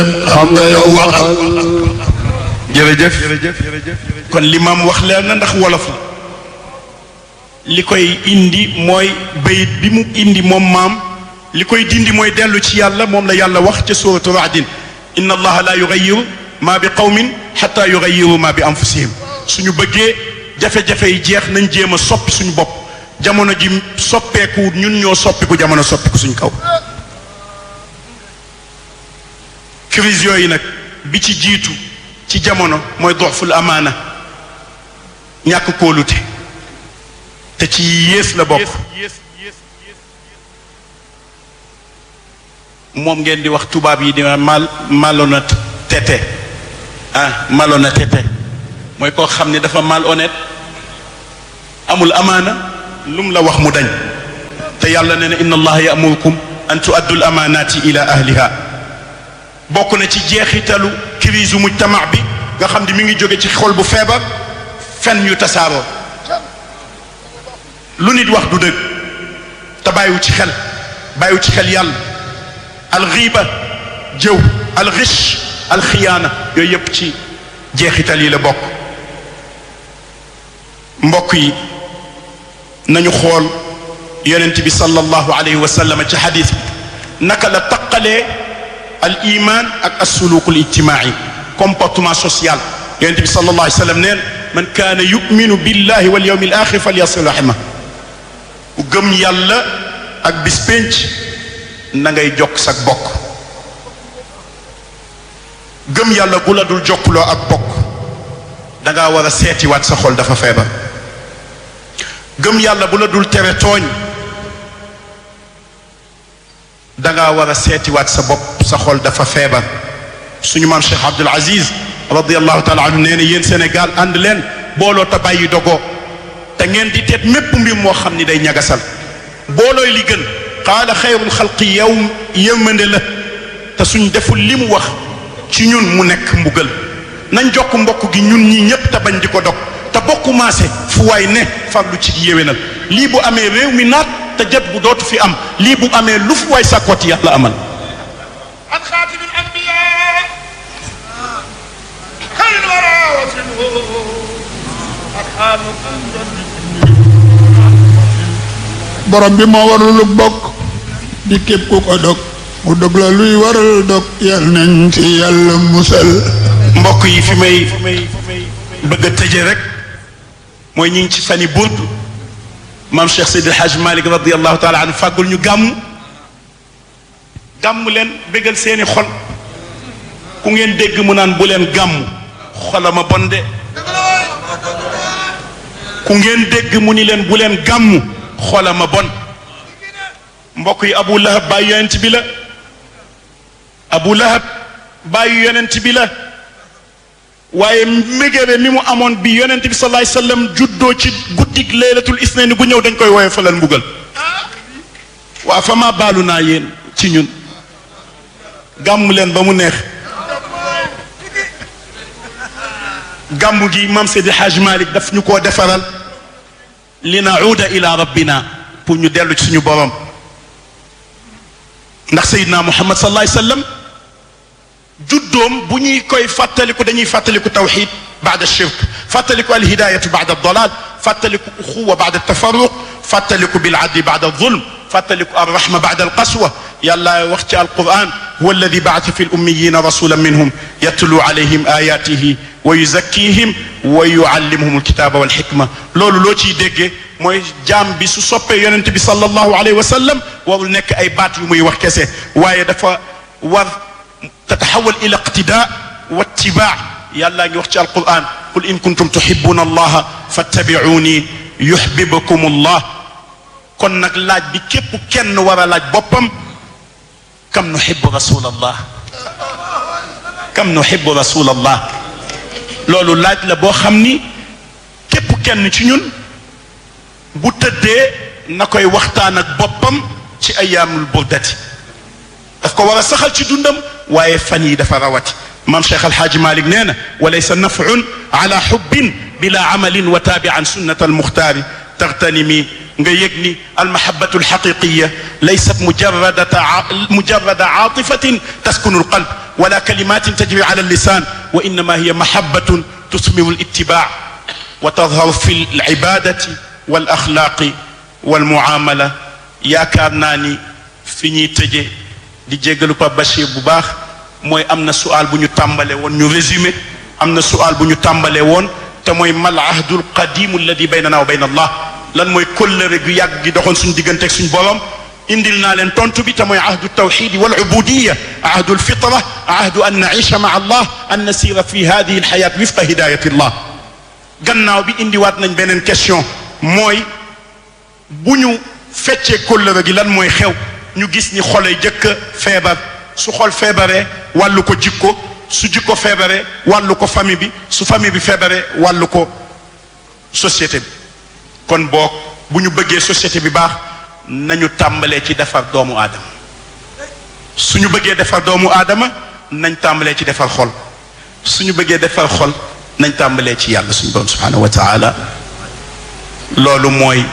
xam nga yow waxal jërëjëf kon li maam wax leer na ndax wolof la li koy indi mooy bayit bi mu indi moom maam li koy dindi mooy dellu ci yàlla moom la yàlla wax ca suratu raadin inna allaha la yugayiru ma bi qawmin xata yugayiru ma bi anfusihim suñu bëggee jafe-jafe yi jeex nañ jéem a soppi suñu bopp jamono ji soppeeku ñun ñoo soppiku jamono soppiku suñ kaw crise yooyu nag bi ci jiitu ci jamono mooy doxful amaana ñàkk kóolute te ci yées la bokk moom ngeen di wax tubaab yi di mal malhonnêteté ah malhonnêteté mooy koo xam ne dafa malhonnête amul amaana lu mu la wax mu dañ te yàlla nee na inna allaha yamurukum an tuaddu al amanati ila ahliha bokk na ci jeexitalu crise mujtama bi nga xam ne mi ngi jóge ci xol bu feebar fen yu tasaaroo lu nit wax du dëgg te bàyyiwu ci xel bàyyiwu ci xel yàlla alxiiba jëw alxish alxiyaana yooyu yépp ci jeexital yi la bokk mbokk yi nañu xool yonent bi sallallahu alayhi wa sallam ci xadis bi naka la taqalee al iman ak asuluku al ijtimaai comportement social yonent bi sallallahu alayhi wa sallam neen man kaana yuminu billahi wal yawmi al axir falyasil rahima ku gëm yàlla ak bis pénc na ngay jokk sag bokk gëm yàlla gu la dul jokkuloo ak bokk dangaa war a seetiwaat sa xol dafa feebar gëm yàlla bu la dul tere tooñ dangaa war a seetiwaat sa bopp sa xol dafa feebar suñu maam Cheikh Abdul Aziz radiallahu taala anhu nee na yéen Sénégal ànd leen booloo te bàyyi dogoo te ngeen di teet mépp mbir moo xam ni day ñagasal boolooy li gën qaala xayrul xalqi yow yërmande la te suñ deful li mu wax ci ñun mu nekk mbugal nañ jokk mbokk gi ñun ñii ñépp te bañ di ko dog te bokku maase fu waay ne farlu ci yéwénal lii bu amee réew mi naat te jot bu dootu fi am lii bu amee lu fu waay sàkkooti yàlla amal عن خاتم الأنبياء خير الورى وسنه أرحامكم borom bi moo warul bokk di képp ku ko dog mu dog la luy waral dog yal nañ ci yàlla musal mbokk yi fi may bëgg a tëje rek mooy ñu ngi ci fani burd maam Cheikh Seydi El Hadj Malick radiallahu taala anhu fàggul ñu gàmm gàmm leen bégal seeni xol ku ngeen dégg mu naan bu leen gàmm xolama bon de ku ngeen dégg mu ni leen bu leen gàmm xolama bon mbokk yi Abu Lahab bàyyi yonent bi la Abu Lahab bàyyi yonent bi la waaye mégébe mi mu amoon bi yonent bi sallallahu alayhi wasallam juddoo ci guddik laylatul isnaini gu ñëw dañ koy woowee falal mbugal waa fa ma baalu naa yéen ci ñun gàmm leen ba mu neex gàmm gi maam Seydi Hajj Malik daf ñu koo defaral li nauda ila rabbina pour ñu dellu ci suñu borom ndax Seydina Muhammad sallallahu alayhi wasallam juddoom bu ñuy koy fàttaliku dañuy fàttaliku tawxid baada shirk fàttaliku alhidayatu baada dalal fàttaliku uxuwa baada tafarruq fàttaliku biladli baada zulm fàttaliku arrahma baada alqaswa yàlla wax ci alquran huwa alladi baata fi lummiyina rasulan minhum yatlu alayhim ayatihi wa yuzakkihim wa yuallimuhum alkitaba walxikma loolu loo ciy déggee mooy jaam bi su soppee yonent bi sallallahu alayhi wa sallam warul nekk ay baat yu muy wax kese waaye dafa war تتحول الى اقتداء واتباع يلا نوحي القران قل ان كنتم تحبون الله فاتبعوني يحببكم الله كن نك لاج بي كيب كين ورا لاج بوبام كم نحب رسول الله كم نحب رسول الله لولو لاج لا بو خامني كيب كين ci ñun bu tëddee na koy waxtaan ak boppam ci ayaamul burdati daf ko war a saxal ci dundam waaye fan yi dafa rawati maam cheikh alhaaji malik nee na walaysa nafun ala xubbin bila amalin wa taabi an sunnat almuxtaari taxtanimi nga yëg ni almahabatu alxaqiqiya laysat mujarradata mujarrada aatifatin taskunu alqalb wala kalimatin tajri ala allisan wa innama hiya mahabatun tusmiru alitibaa wa tadharu fi alibadati walaxlaaqi walmuamala yaakaar naa ni fi ñuy tëje di jéggalu Pape Bachir bu baax mooy am na sual bu ñu tàmbale woon ñu résumé am na sual bu ñu tàmbale woon te mooy mal ahdul qadimu alladi baynana wa bayna allah lan mooy kóllëre gu yàgg gi doxoon suñu diggante ak suñu borom indil naa leen tontu bi te mooy ahdu tawxidi wal ubudiya ahdu alfitra ahdu an naisha maa allah an nasira fi hadihi alxayat wifqa hidayati allah gannaaw bi indiwaat nañ beneen question mooy bu ñu feccee kóllëre gi lan mooy xew ñu gis ni xolay jëkk feebar su xol feebaree wàllu ko jikko su jikko feebaree wàllu ko famille bi su famille bi feebaree wàllu ko société bi kon boog bu ñu bëggee société bi baax nañu tàmbalee ci defar doomu aadama suñu bëggee defar doomu aadama nañ tàmbalee ci defar xol suñu bëggee defar xol nañ tàmbalee ci yàlla suñu borom subhanahu wa taala loolu mooy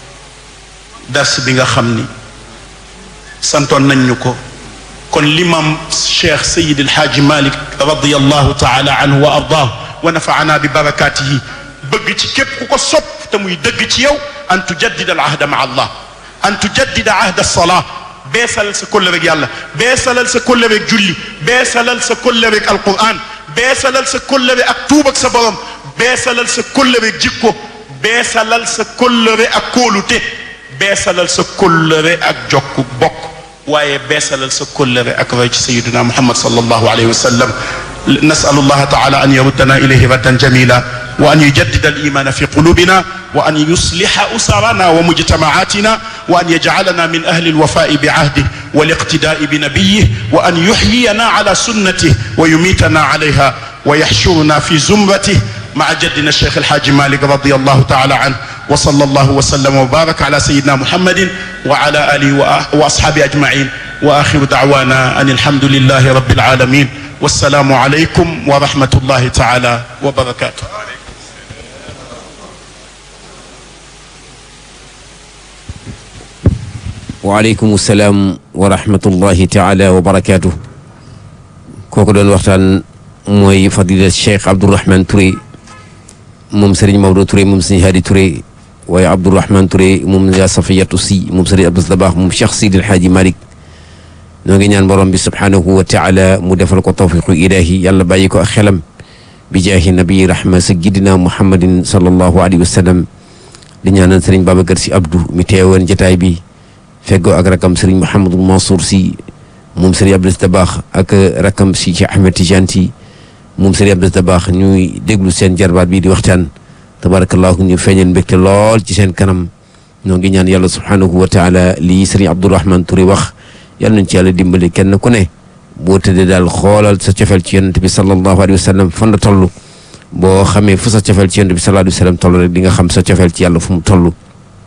dars bi nga xam ni santoon nañ ñu ko kon limam cheikh sayid alhaaji malik radiallahu taala anhu wa ardaahu wa nafaana bi barakatihi bëgg ci képp ku ko sopp te muy dëgg ci yow an tujaddida al ahda maa allah an tujaddida ahda alsalaa beesalal sa kóllëreeg yàlla beesalal sa kóllëreeg julli beesalal sa kóllëreeg alquran beesalal sa kóllëre ak tuub ak sa borom beesalal sa kóllëreeg jikko beesalal sa kóllëre ak kóolute beesalal sa kóllëre ak jokk bokk waaye beesalal sa kóllëre ak roy ci sayiduna muhammad sallallahu alayhi wa sallam nasalu allaha taala an yaruddana ilayhi raddan jamila wa an yujaddida al-imana fi qulubina wa an yusliha usarana wa mujtamaatina wa an yajcalana min ahli alwafai bicahdih والاقتداء بنبيه وأن يحيينا على سنته ويميتنا عليها ويحشرنا في زمرته مع جدنا الشيخ الحاج مالك رضي الله تعالى عنه وصلى الله وسلم وبارك على سيدنا محمد وعلى آله وأصحابه أجمعين وآخر دعوانا أن الحمد لله رب العالمين والسلام عليكم ورحمة الله تعالى وبركاته waaleykum salaam wa rahmatullahi taala wa barakaatu kooku doon waxtaan mooy fadilat cheikh Abdourahman Touré moom Serigne Maodo Touré moom Serigne Hadi Touré waaye Abdourahman Touré moom yaa Safiyatu si moom Serigne Abdou Dabakh moom Cheikh Sidi El Hadji Malick noo ngi ñaan borom bi subhaanahu wa taala mu defal ko tawfiqu ilahi yàlla bàyyi ko ak xelam bi jaahi nabi rahma sayyidina muhammadin sallallahu alayhi wa sallam di ñaanal Serigne Babacar si Abdou mi teewoon jotaay bi. feggoo ak rakam sëriñ Mouhamadul Mansour si moom sëriñ Abdou Dabakh ak rakam si ci Ahmed Tidiane si moom sëriñ Abdou Dabakh ñuy déglu seen jarbaat bii di waxtaan tabarakallahu ñu feeñal mbégte lool ci seen kanam ñoo ngi ñaan yàlla subhanahu wa taala lii sëriñ Abdourahman Touré wax yàlla nañ ci yàlla dimbali kenn ku ne boo tëddee daal xoolal sa cofeel ci yonent bi sallallahu alayhi wa sallam fan la toll boo xamee fu sa cofeel ci yonent bi sallallahu alayhi wa sallam toll rek di nga xam sa cofeel ci yàlla fu mu toll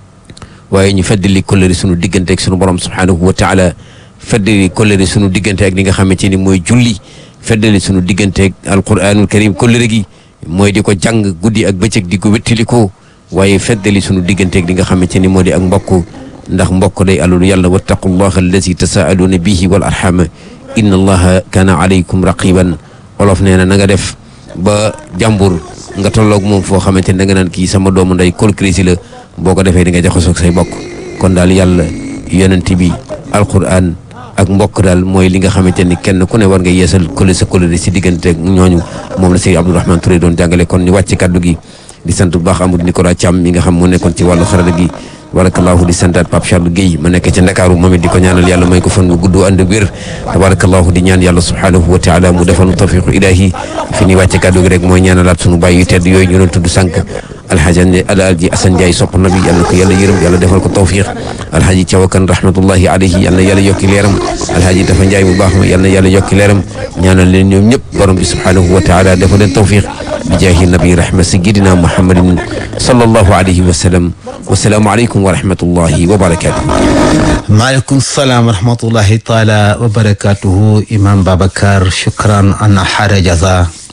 waaye ñu feddali kóllëre sunu diggante ak sunu borom subhanahu wa taala feddali kóllëre sunu diggante ak li nga xamante ni mooy julli feddali sunu diggante ak alquranul karim kóllëre gi mooy di ko jàng guddi ak bëccëg di ko wéttalikoo waaye feddali sunu diggante ak li nga xamante ni moo di ak mbokk ndax mbokk day alalu yàlla wattaqullaha allazi tasaaluuna bihi wal arhama inna allaha kaana alaykum raqiban olof nee na na nga def ba jàmbur nga tolloog moom foo xamante ni da nga naan kii sama doomu nday kol krisi la boo ko defee di nga jaxasoo ak say bokk kon daal yàlla yonent bi alquran ak mbokk daal mooy li nga xamante ni kenn ku ne war nga yeesal kole sa kóllëre si diggante ak ñooñu moom la Sëriñ Abdourahmane Touré doon jàngale kon ñu wàcc kaddu gi di sant bu baax Amadou Nicolas Thiam mi nga xam moo nekkoon ci wàllu xarala gi tabarakallahu di santaat Pape Charles Guèye ma nekk ci Ndakaaru moom it di ko ñaanal yàlla may ko fan bu gudd ànd ak wér tabarakallahu di ñaan yàlla subhanahu wa taala mu defal tawfiqu ilahi fi ñuy wàcce kàddu gi rek mooy ñaanalaat sunu bàyyi yu tedd yooyu ñu doon tudd sànq alhaji alhaji Assane Ndiaye sopp na bi yàlla ko yàlla yërëm yàlla defal ko tawfiq alhaji Thiawakan rahmatullahi alayhi yàlla yàlla yokki leeram alhaji Dafa Ndiaye mu baax ma yàlla yàlla yokki leeram ñaanal leen ñoom ñëpp borom bi subhanahu wa taala defal leen tawfiq bi jaahi nabi rahma sayyidina muhammadin sallallahu alayhi wa sallam wasalaamu aleykum wa rahmatullahi wa barakatuh maaleykum salaam wa rahmatullahi taala wa barakatuhu imam babacar shukran ana xaara jaza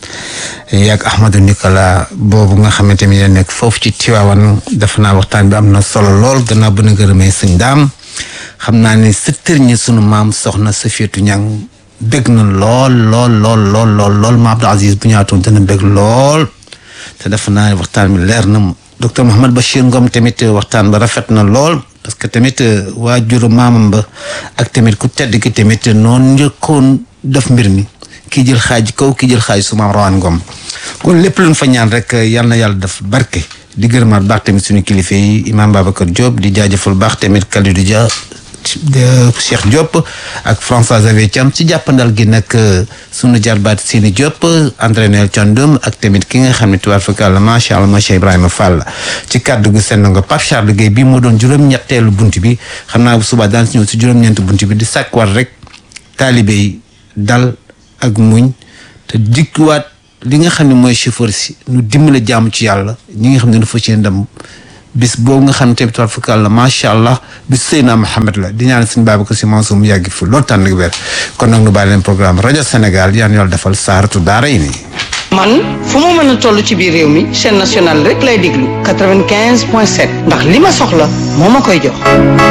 yaag Ahmadou Nicolas boobu nga xamante ni nekk foofu ci Tiwaawan def naa waxtaan bi am na solo lool gannaaw ba na gërëmee sëñ daam xam naa ne sa tërñi sunu maam soxna Safiyatu Ñang bëgg na lool lool lool lool lool lool ma Abdou Aziz bu ñaatoon dana bëgg lool te def naa ne waxtaan bi leer na docteur Mouhamed Bachir Ngom tamit waxtaan ba rafet na lool parce que tamit waajuru maamam ba ak tamit ku tedd ki tamit noonu njëkkoon def mbir mi kii jël xaaj kaw kii jël xaaj su maam rawaan Ngom kon lépp luñ fa ñaan rek yal na yàlla def barke di gërëmaat baax tamit suñu kilifa yi imam Babacar Diop di jaajëfal baax tamit Kalidou Dia Cheikh Diop ak François Xavier Thiam ci jàppandal gi nag sunu jarbaat Sini Diop entraîneur Thiandoum ak tamit ki nga xam ne tubaar fakàlla macha allah macha Ibrahima Fall ci kàddu gu senn nga Pape Charles Gueye bii moo doon juróom-ñetteelu bunt bi xam naa bu subaa daan si ñëw si juróom-ñeent bunt bi di sàkkuwaat rek taalibe yi dal ak muñ te dikkuwaat li nga xam ne mooy chauffeur si nu dimbale jàmm ci yàlla ñi nga xam ne dafa ci ndam bis boobu nga xam ne tamit tubaar fakàlla macha allah bis Seydina Mohamed la di ñaan suñu Babacar Si Mansour mu yàgg fi loolu tànn ak wér kon nag nu bàyyi leen programme rajo Sénégal yaan yàlla defal saaratu daara yi nii man fu mu mën a toll ci biir réew mi chaîne nationale rek lay déglu 95 point 7 ndax li ma soxla moo ma koy jox.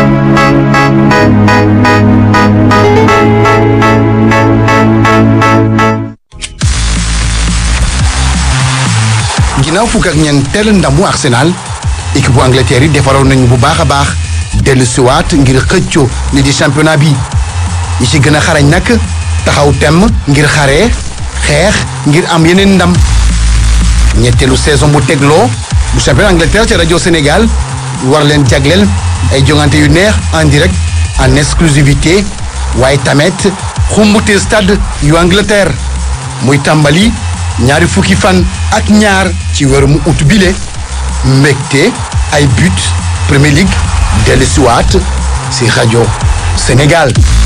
ginnaaw fukk ak ñeenteel ndamu Arsenal équipe bu Angleterre yi defaroon nañu bu baax a baax dellu siwaat ngir xëccoo li di championnat bi ñi ci gën a xarañ nag taxaw temm ngir xaree xeex ngir am yeneen ndam ñetteelu saison bu tegloo bu championnat Angleterre ci rajo Sénégal war leen jagleel ay jongante yu neex en direct en exclusivité waaye tamit xumbute stade yu Angleterre muy tàmbali ñaari fukki fan ak ñaar ci weeru mu ut bile mbégte ay but Premier League dellu siwaat si rajo Sénégal